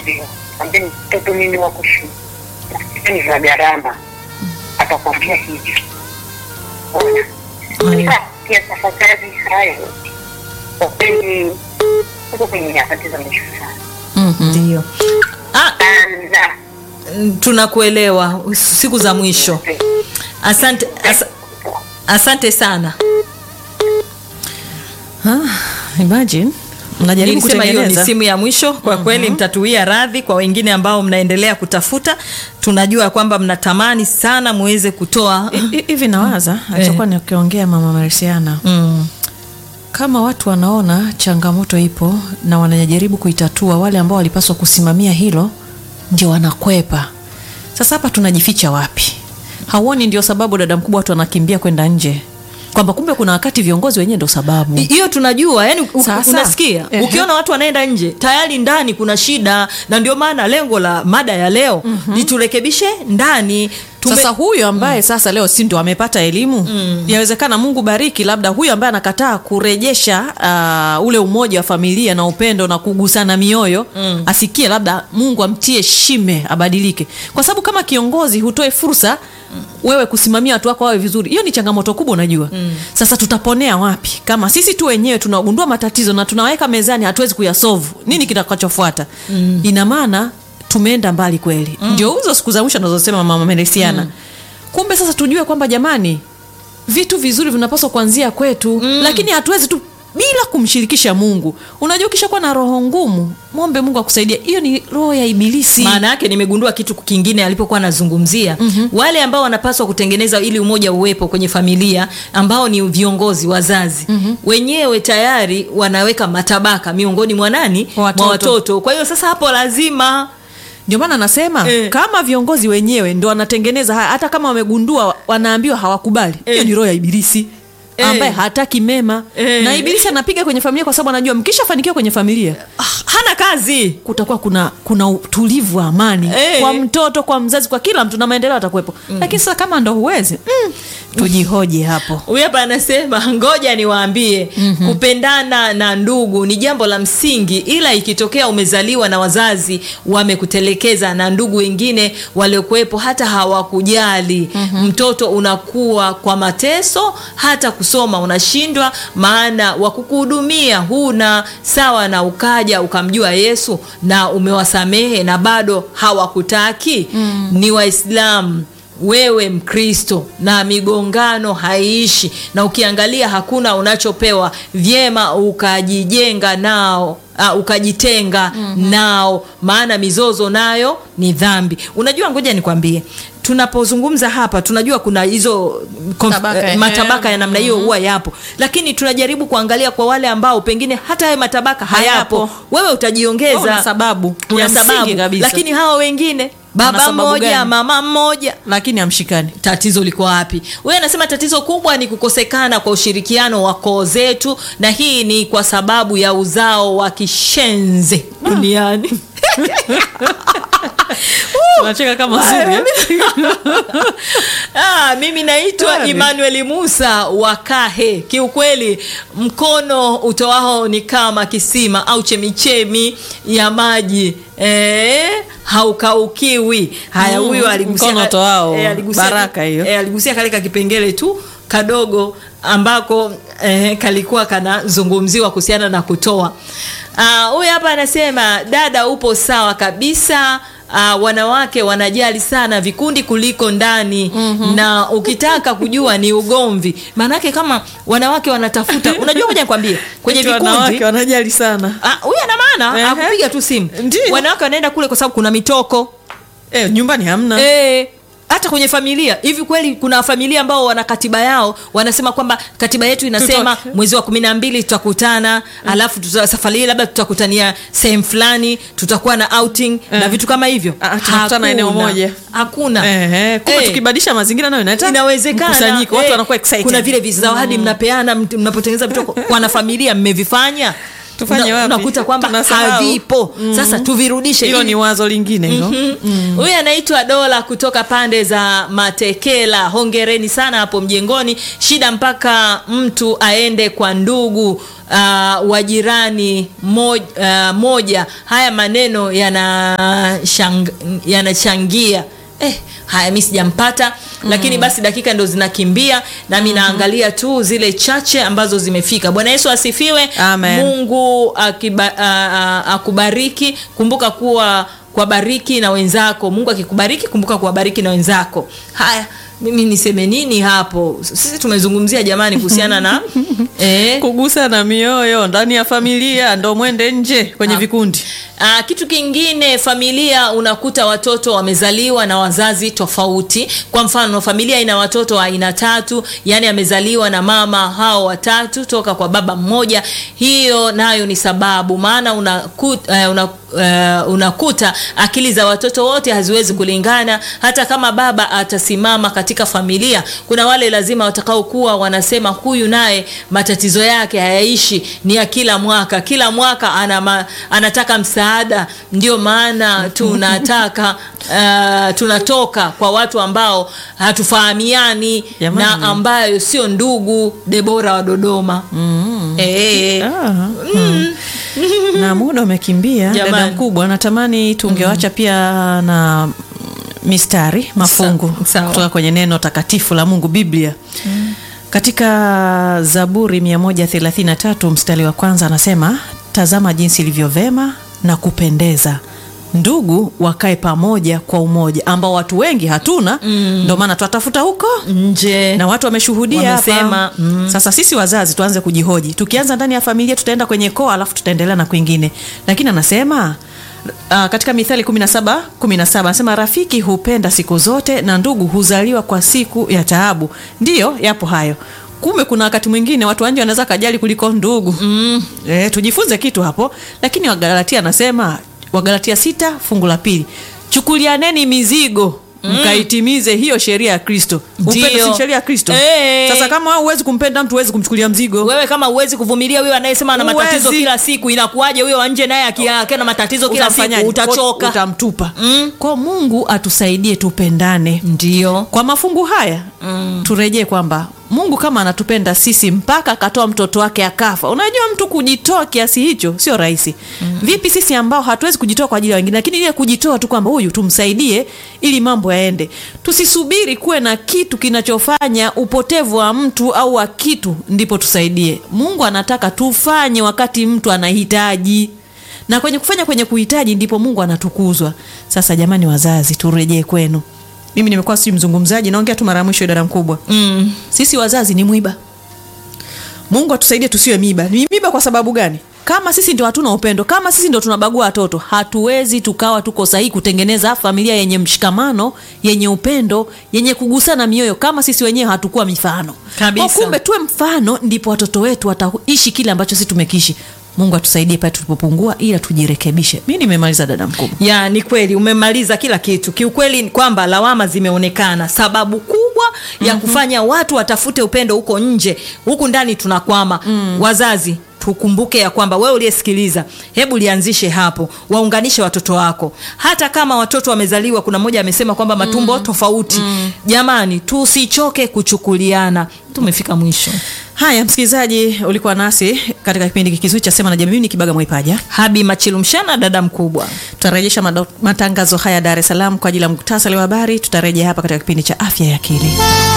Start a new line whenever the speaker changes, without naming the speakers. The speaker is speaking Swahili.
ndio ambie mtoto mimi wako shule ni za gharama atakwambia hivyo Ona.
Haya.
pia tafakari hayo kwa kweli uko kwenye nyakati za mwisho sana
ndio ah,
sana
mm, tunakuelewa siku za mwisho asante as, asante sana
imagine mnajaribu
nilisema hiyo ni
kutengeneza
simu ya mwisho kwa kweli mtatuia radhi kwa wengine ambao mnaendelea kutafuta tunajua kwamba mnatamani sana muweze kutoa
Hi- hi- hivi nawaza alichokuwa nikiongea mama marisiana
mm.
kama watu wanaona changamoto ipo na wanajaribu kuitatua wale ambao walipaswa kusimamia hilo ndio wanakwepa sasa hapa tunajificha wapi hauoni ndio sababu dada mkubwa watu wanakimbia kwenda nje kwamba kumbe kuna wakati viongozi wenyewe ndio sababu
hiyo tunajua yani u-
Sasa.
unasikia
Ehe.
ukiona watu wanaenda nje tayari ndani kuna shida na ndio maana lengo la mada ya leo ni turekebishe ndani Tume-
sasa huyo ambaye sasa leo si ndo amepata elimu yawezekana mungu bariki labda huyo ambaye anakataa kurejesha uh, ule umoja wa familia na upendo na kugusana mioyo mm. asikie labda mungu amtie shime abadilike kwa sababu kama kiongozi hutoe fursa wewe kusimamia watu wako wawe vizuri hiyo ni changamoto kubwa unajua mm. sasa tutaponea wapi kama sisi tu wenyewe tunagundua matatizo na tunaweka mezani hatuwezi kuyasovu nini kitakachofuata mm. ina maana tumeenda mbali kweli mm. ndio hizo siku za mwisho nazosema mama melesiana mm. kumbe sasa tujue kwamba jamani vitu vizuri vinapaswa kuanzia kwetu mm. lakini hatuwezi tu bila kumshirikisha mungu unajua ukishakuwa na roho ngumu mwombe mungu akusaidia hiyo ni roho ya ibilisi
maana yake nimegundua kitu kingine alipokuwa anazungumzia mm-hmm. wale ambao wanapaswa kutengeneza ili umoja uwepo kwenye familia ambao ni viongozi wazazi mm-hmm. wenyewe tayari wanaweka matabaka miongoni mwa nani
Watoto.
mwa watoto kwa hiyo sasa hapo lazima
ndio maana anasema
Eh.
kama viongozi wenyewe ndo wanatengeneza haya hata kama wamegundua wanaambiwa hawakubali hiyo
Eh.
ni roho ya ibilisi
Eh.
ambaye hataki mema
Eh.
na ibilisi anapiga kwenye familia kwa sababu anajua mkishafanikiwa kwenye familia
ah, hana kazi
kutakuwa kuna kuna utulivu wa amani
Eh.
kwa mtoto kwa mzazi kwa kila mtu na maendeleo atakuwepo mm. lakini sasa kama ndo huwezi mm, tujihoje hapo
huyu hapa anasema ngoja niwaambie mm-hmm. kupendana na ndugu ni jambo la msingi ila ikitokea umezaliwa na wazazi wamekutelekeza na ndugu wengine waliokuwepo hata hawakujali mm-hmm. mtoto unakuwa kwa mateso hata kusoma unashindwa maana wakukuhudumia huna sawa na ukaja ukamjua yesu na umewasamehe na bado hawakutaki mm. ni waislamu wewe mkristo na migongano haiishi na ukiangalia hakuna unachopewa vyema ukajijenga nao Uh, ukajitenga mm-hmm. nao maana mizozo nayo ni dhambi unajua ngoja nikwambie tunapozungumza hapa tunajua kuna hizo konf-
Tabaka,
eh,
eh.
matabaka ya namna hiyo huwa yapo lakini tunajaribu kuangalia kwa wale ambao pengine hata hayo matabaka hayapo,
Hayapo.
wewe utajiongeza
Una sababu
una
ya msingi
sababu
kabisa.
lakini hawa wengine baba
sababu
mmoja
gani?
mama mmoja
lakini amshikani
tatizo liko wapi wewe anasema tatizo kubwa ni kukosekana kwa ushirikiano wa koo zetu na hii ni kwa sababu ya uzao wa kishenze duniani
tunacheka kama zuri eh?
ah, mimi naitwa
Kweli.
emmanuel musa wa kahe kiukweli mkono utoao ni kama kisima au chemichemi ya maji Eh, haukaukiwi haya
Mm,
huyu aligusia
mkono utoao
aligusia-
baraka hiyo.
eh, aligusia kale ka kipengele tu kadogo ambako eh, kalikuwa kanazungumziwa kuhusiana na kutoa Ah, huyu hapa anasema dada upo sawa kabisa Uh, wanawake wanajali sana vikundi kuliko ndani mm-hmm. na ukitaka kujua ni ugomvi maanake kama wanawake wanatafuta unajua moja nikwambie kwenye
Eti
vikundi
wanawake wanajali sana
Ah, huyu ana maana
Ehe.
akupiga tu simu
Ndiyo.
wanawake wanaenda kule kwa sababu kuna mitoko
eh, nyumbani hamna
Eh, hata kwenye familia hivi kweli kuna familia ambao wana katiba yao wanasema kwamba katiba yetu inasema
Tutoke.
mwezi wa kumi na mbili tutakutana alafu tuta, safari hii labda tutakutania sehemu fulani tutakuwa na outing na
Eh.
vitu kama hivyo
Ah, tunakutana eneo
Hakuna.
moja.
hakuna
Eh, eh, kumbe
Eh.
tukibadilisha mazingira nayo inaleta
inawezekana
mkusanyiko watu
eh,
wanakuwa excited
kuna vile vizawadi mnapeana mt- mnapotengeneza vitoko wanafamilia mmevifanya
Tufanye
Una-
wapi?
unakuta kwamba
Tunasahau.
havipo sasa tuvirudishe
hilo
ili-
ni wazo lingine hilo
huyu anaitwa dola kutoka pande za matekela hongereni sana hapo mjengoni shida mpaka mtu aende kwa ndugu uh, wa jirani moj, uh, moja haya maneno yanashang- yanachangia Eh, haya mi sijampata lakini basi dakika ndo zinakimbia nami naangalia tu zile chache ambazo zimefika bwana yesu asifiwe
Amen.
mungu akiba, a, a, akubariki kumbuka kuwa kuwabariki na wenzako mungu akikubariki kumbuka kuwabariki na wenzako haya mimi niseme nini hapo sisi tumezungumzia jamani kuhusiana na eh,
kugusa na mioyo ndani ya familia ndo mwende nje kwenye vikundi
Aa, kitu kingine familia unakuta watoto wamezaliwa na wazazi tofauti kwa mfano familia ina watoto wa aina tatu yani amezaliwa na mama hao watatu toka kwa baba mmoja hiyo nayo ni sababu maana unakuta, uh, una, uh, unakuta akili za watoto wote haziwezi kulingana hata kama baba atasimama katika familia kuna wale lazima watakaokuwa wanasema huyu naye matatizo yake hayaishi ni ya kila mwaka kila mwaka ana ma, anataka msaada ndio maana tunataka uh, tunatoka kwa watu ambao hatufahamiani
Jamani.
na ambayo sio ndugu debora wa dodoma mm. e,
Ah, na muda umekimbia
Jamani.
dada mkubwa natamani tungewacha pia na mistari mafungu
Sa- sawa.
kutoka kwenye neno takatifu la mungu biblia katika zaburi 133 mstari wa kwanza anasema tazama jinsi ilivyo vema na kupendeza ndugu wakae pamoja kwa umoja ambao watu wengi hatuna mm. ndio maana twatafuta huko
nje
na watu wameshuhudia
Wamesema,
hapa
mm.
sasa sisi wazazi tuanze kujihoji tukianza ndani ya familia tutaenda kwenye koa alafu tutaendelea na kwingine lakini anasema Uh, katika mithali 17 17 anasema rafiki hupenda siku zote na ndugu huzaliwa kwa siku ya taabu ndiyo yapo hayo kumbe kuna wakati mwingine watu wanje wanaweza kajali kuliko ndugu mm. e, tujifunze kitu hapo lakini wagalatia anasema wagalatia sita fungu la pili chukulianeni mizigo mkaitimize hiyo sheria ya kristo upendo
Ndiyo.
si sheria ya kristo
Eh.
sasa kama wewe huwezi kumpenda mtu huwezi kumchukulia mzigo
wewe kama huwezi kuvumilia huyo anayesema ana
Huwezi.
matatizo kila siku inakuwaje huyo wa nje naye aki- akiwa na matatizo kila
Utamfanyaje?
siku utachoka
utamtupa
Mm.
kwa mungu atusaidie tupendane
ndio
kwa mafungu haya mm. turejee kwamba mungu kama anatupenda sisi mpaka akatoa mtoto wake akafa unajua mtu kujitoa kiasi hicho sio rahisi mm. vipi sisi ambao hatuwezi kujitoa kwa ajili ya wengine lakini ile kujitoa tu kwamba huyu tumsaidie ili mambo yaende tusisubiri kuwe na kitu kinachofanya upotevu wa mtu au wa kitu ndipo tusaidie mungu anataka tufanye wakati mtu anahitaji na kwenye kufanya kwenye kuhitaji ndipo mungu anatukuzwa sasa jamani wazazi turejee kwenu mimi nimekuwa si mzungumzaji naongea tu mara ya mwisho idara mkubwa
mm.
sisi wazazi ni mwiba mungu atusaidie tusiwe miba ni miba kwa sababu gani kama sisi ndio hatuna upendo kama sisi ndio tunabagua watoto hatuwezi tukawa tuko sahihi kutengeneza familia yenye mshikamano yenye upendo yenye kugusana mioyo kama sisi wenyewe hatukuwa mifano
Kabisa.
Kwa kumbe tuwe mfano ndipo watoto wetu wataishi kile ambacho sisi tumekiishi mungu atusaidie pale tulipopungua ila tujirekebishe mi nimemaliza dada mkubwa
ya ni kweli umemaliza kila kitu kiukweli ni kwamba lawama zimeonekana sababu kubwa ya kufanya watu watafute upendo huko nje huku ndani tunakwama mm. wazazi tukumbuke ya kwamba wewe uliyesikiliza hebu lianzishe hapo waunganishe watoto wako hata kama watoto wamezaliwa kuna mmoja amesema kwamba matumbo mm. tofauti mm. jamani tusichoke kuchukuliana tumefika mwisho
haya msikilizaji ulikuwa nasi katika kipindi kizuri cha sema na jamii Mimi ni kibaga mwaipaja
habi machilumshana dada mkubwa
tutarejesha mado- matangazo haya dar es salaam kwa ajili ya muktasari wa habari tutarejea hapa katika kipindi cha afya ya akili